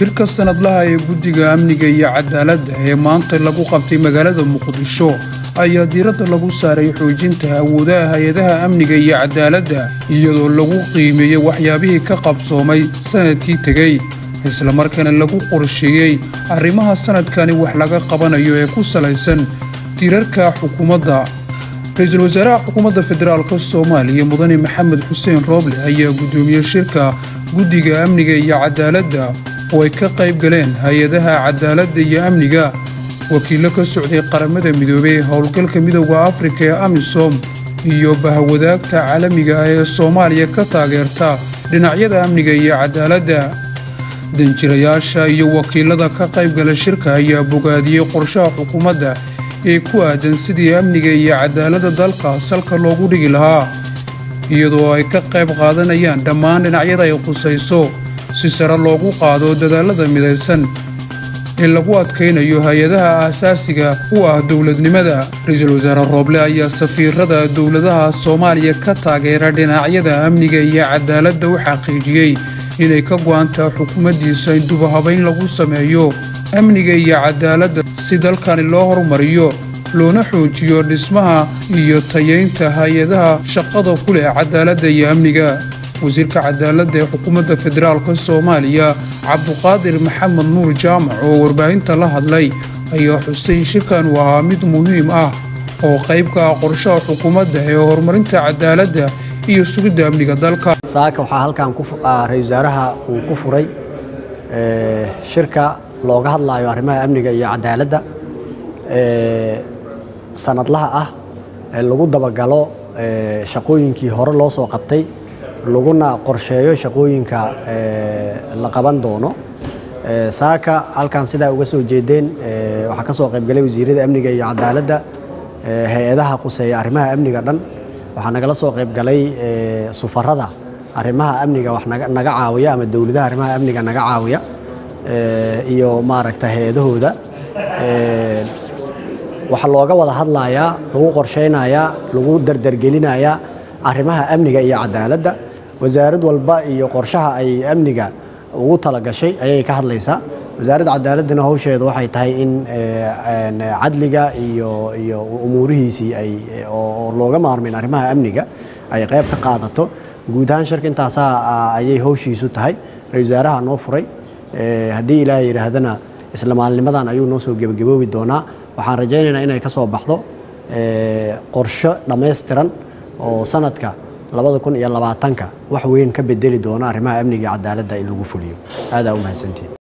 shirka sanadlaha ee guddiga amniga iyo cadaaladda ee maanta lagu qabtay magaalada muqdisho ayaa diiradda lagu saaray xoojinta awoodaha hay-adaha amniga iyo cadaaladda iyadoo lagu qiimeeyey waxyaabihii ka qabsoomay sannadkii tegey islamarkaana lagu qorsheeyey arrimaha sannadkani wax laga qabanayo ee ku salaysan tirarka xukuumadda ra-iisul wasaaraha xukuumadda federaalk soomaaliya mudane maxamed xuseen rooble ayaa guddoomiye shirka guddiga amniga iyo cadaaladda oo ay ka qayb galeen hay-adaha cadaaladda iyo amniga wakiillo ka socday qaramada midoobey ee howlgalka midowda afrika ee amisom iyo bahwadaagta caalamiga ah ee soomaaliya ka taageerta dhinacyada amniga iyo cadaaladda danjirayaasha iyo wakiilada ka qaybgala shirka ayaa bogaadiyey qorshaha xukuumadda ee ku aadan sidii amniga iyo cadaaladda dalka salka loogu dhigi lahaa iyadoo ay ka qayb qaadanayaan dhammaan dhinacyada ay khusayso si sare loogu qaado dadaallada midaysan ee lagu adkaynayo hay-adaha aasaasiga u ah dowladnimada ra-iisul wasaare rooble ayaa safiirada dowladaha soomaaliya ka taageera dhinacyada amniga iyo cadaaladda u xaqiijiyey inay ka go'antaa xukuumaddiisa in dubahabayn lagu sameeyo amniga iyo cadaaladda si dalkani loo horumariyo loona xoojiyo dhismaha iyo tayaynta hay-adaha shaqada ku leh cadaaladda iyo amniga wasiirka cadaaladda ee xukuumadda federaalk soomaaliya cabduqaadir maxamed nuur jaamac oo warbaahinta la hadlay ayaa xusay in shirkan uu ahaa mid muhiim ah oo qayb ka ah qorshaha xukuumadda ee horumarinta cadaaladda iyo sugidda amniga dalka saaka waxaa halkan ra-isul wasaaraha uu ku furay shirka looga hadlaayo arrimaha amniga iyo cadaaladda sanadlaha ah ee lagu dabagalo shaqooyinkii hore loo soo qabtay laguna qorsheeyo shaqooyinka la qaban doono saaka halkan sidaa uga soo jeedeen waxaa ka soo qaybgalay wasiirada amniga iyo cadaaladda hay-adaha quseeya arrimaha amniga dhan waxaa nagala soo qaybgalay sufarada arrimaha amniga wax naga caawiya ama dowladaha arrimaha amniga naga caawiya iyo maaragta hay-adahooda waxaa looga wada hadlayaa lagu qorsheynayaa lagu dardargelinayaa arrimaha amniga iyo cadaaladda wasaarad walba iyo qorshaha ay amniga ugu talagashay ayay ka hadlaysaa wasaaradda cadaaladdana howsheedu waxay tahay in cadliga iyo iyo umuurihiisii ay oo looga maarmayn arrimaha amniga ay qayb ka qaadato guud ahaan shirka intaasaa ayay howshiisu tahay ra-isul wasaaraha noo furay haddii ilaahay yidhaahdana isla maalnimadan ayuu noo soo gebagaboobi doonaa waxaan rajaynaynaa inay ka soo baxdo qorsho dhammaystiran oo sanadka labada kun iyo labaatanka wax weyn ka bedeli doona arrimaha amniga iyo cadaaladda in lagu fuliyo aadaa u mahadsantiin